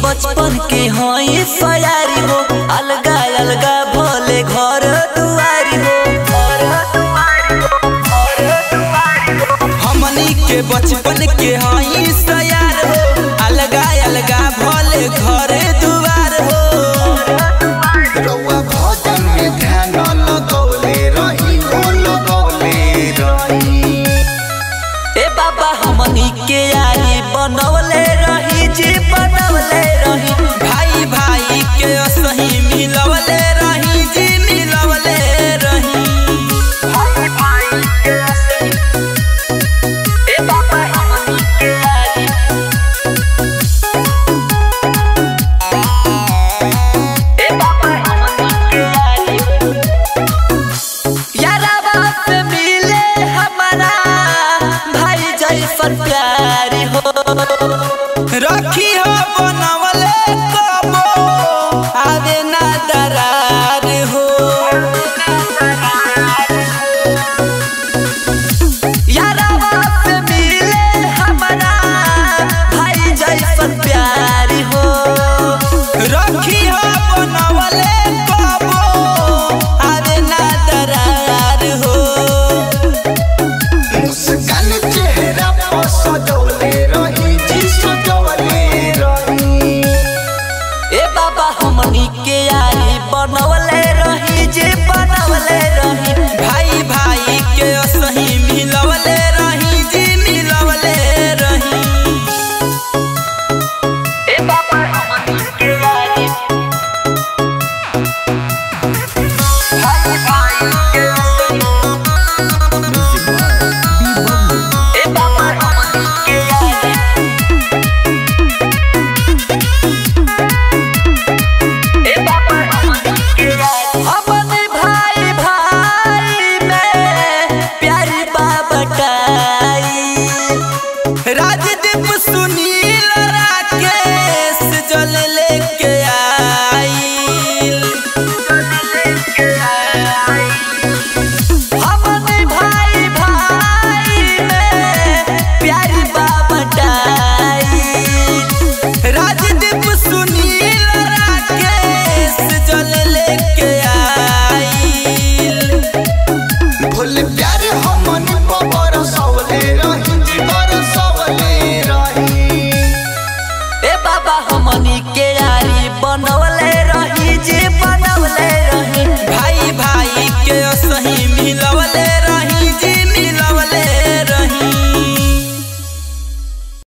बचपन के हई फयारी हो अलगा अलगा भोले घर दुआरी हो हमनी के बचपन के हई सयार हो अलगा अलगा भोले घर दुआर हो रउआ भजन में ध्यान लगौले रही हो लगौले रही ए बाबा हमनी के यारी बनवले रही जी बनवले रही भाई भाई के सही मिलवले रही जी मिलवले रही भाई भाई के असही ए बाबा हमनी के यारी ए बाबा हमनी के यारी यारा बाप मिले हमारा भाई जैसन प्यारी हो रखी हो बनवले कबो आवे ना दरार हो यारा बाप मिले हमारा भाई जैसन प्यारी हो रखी हो बनवले कबो आवे ना दरार हो मुस्कान चेहरा पर सजौले रही जी सजौले रही ए बाबा हमनी के यारी बनवले रही जे बनवले रही भाई भाई के सही मिलवले रही जी मिलवले रही ए बाबा हमनी के यारी भाई भाई के सही ए बाबा हमनी के यारी अपने भाई भाई में प्यारी बाबटाई राजदीप सुनील राकेश जल लेके आइल अपने भाई भाई में प्यारी बाबटाई राजदीप सुनील राकेश जल लेके आइल भूल प्यार हमन पर बरसौले रही जी बरसौले रही ए बाबा हमनी